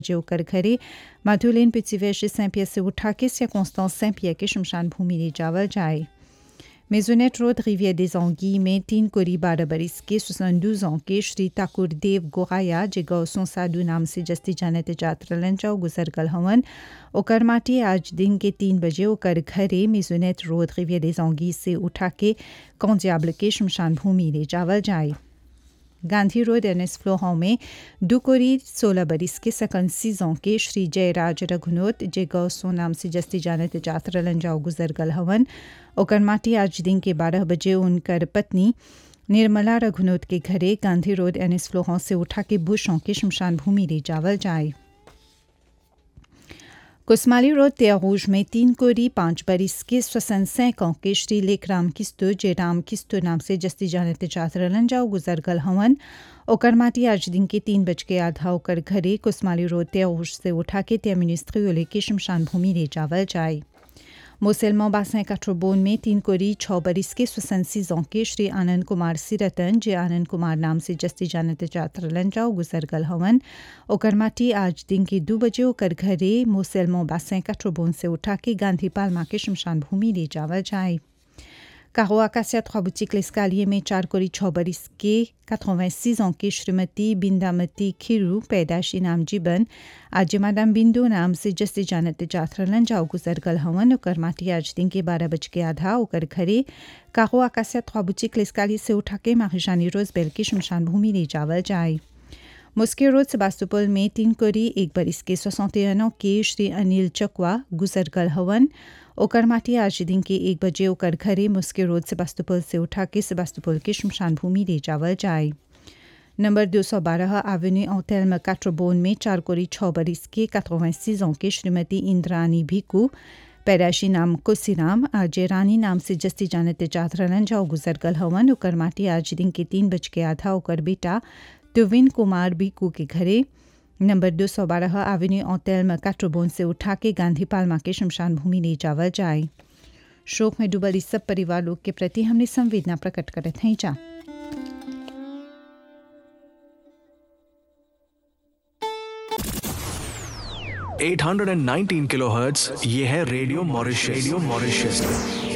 बजे ओकर घरे माधुलेन पिचिवेश सैंपिया से उठा के सियाकोंस्तान सैंपिया के शमशान भूमि ले जावल जाए Maisonnette road Riviere des Anguilles में तीन कोरी बारह बरिस के 72 ans के श्री ठाकुर देव गोहाया जे गौसों साधु नाम से जस्ती जाने ते जात्रा लंचाओ गुजर गल हवन ओकर माटी आज दिन के तीन बजे ओकर घरे Maisonnette road Riviere des Anguilles से उठा के कौंजियाबल के शमशान भूमि ले जावल जाए गांधी रोड एनएस फ्लोहां में दुकोरी सोलह बरिस के सकन सीजों के श्री जयराज रघुनोत जे गौ सो नाम से जस्ती जानत जात्रा लंजाओ गुजर गल हवन ओकर माटी आज दिन के बारह बजे उनकर पत्नी निर्मला रघुनोत के घरे गांधी रोड एनएस फ्लोहां से उठा के बुशों के शमशान भूमि ले जावल जाए कुसमाली रोड त्यागूज में तीन कोरी पांच बरिस के स्वसन सैकों के श्री लेखराम किस्तु जे राम किस्तु नाम से जस्ती जानते चात्र लंजाओ गुजर गल हवन ओकर माटी आज दिन के तीन बज के आधा ओकर घरे कुसमाली रोड त्यागूज से उठा के त्या मिनिस्ट्री ओले के शमशान भूमि ले जावल जाए मुसलमान बासें काठोबोन में तीन कोरी छः बरिस के स्वसंसी के श्री आनंद कुमार सिरतन जे आनंद कुमार नाम से जस्ती जानते जात्र लंजाओ गुजर गल हवन ओकर माटी आज दिन के दो बजे ओकर घरे मुसलमान बासें काठोबोन से उठा के गांधी पालमा के शमशान भूमि ले जावल जाए Caro Acacia Trois Boutiques L'Escalier में चार कोरी छः बरिस के 86 ans की श्रीमती बिंदामती खिरू पैदाशी नाम जीबन आज मादाम बिंदु नाम से जस्ती जानते जाथरलन जाओ गुजर गल हवन ओकर माटी आज दिन के बारह बज के आधा ओकर घरे कारो आकाशिया trois boutiques L'Escalier से उठा के मारिजानी रोजबेल की शमशान भूमि ले जावल जाए मुस्के रोड सेबास्तोपोल में तीन कोरी एक बरिस के 61 ans के श्री अनिल चकवा गुजर गल हवन ओकर माटी आज दिन के एक बजे ओकर घरे मुस्के रोड सेबास्तोपोल से उठा के सेबास्तोपोल के शमशान भूमि ले जावल जाए नंबर 212 एवेन्यू औतेल काट्रोबोन में चार कोरी छः बरिस के 86 ans के श्रीमती इंद्रानी भिकू पैदाशी नाम कुसीराम आज रानी नाम से जस्ती जानते चाथरलन जाओ गुजर गल हवन ओकर माटी आज दिन के तीन बज के आधा ओकर बेटा तुविन कुमार भिकू के घरे नंबर दो सौ बारह एवेन्यू औतेल काट्रोबोन से उठा के गांधी पालमा के शमशान भूमि ले जावल जाए शोक में डूबल इस सब परिवार लोग के प्रति हमने संवेदना प्रकट करत हैं जा eight hundred and nineteen kilohertz ये है रेडियो मॉरिशस रेडियो मॉरिशस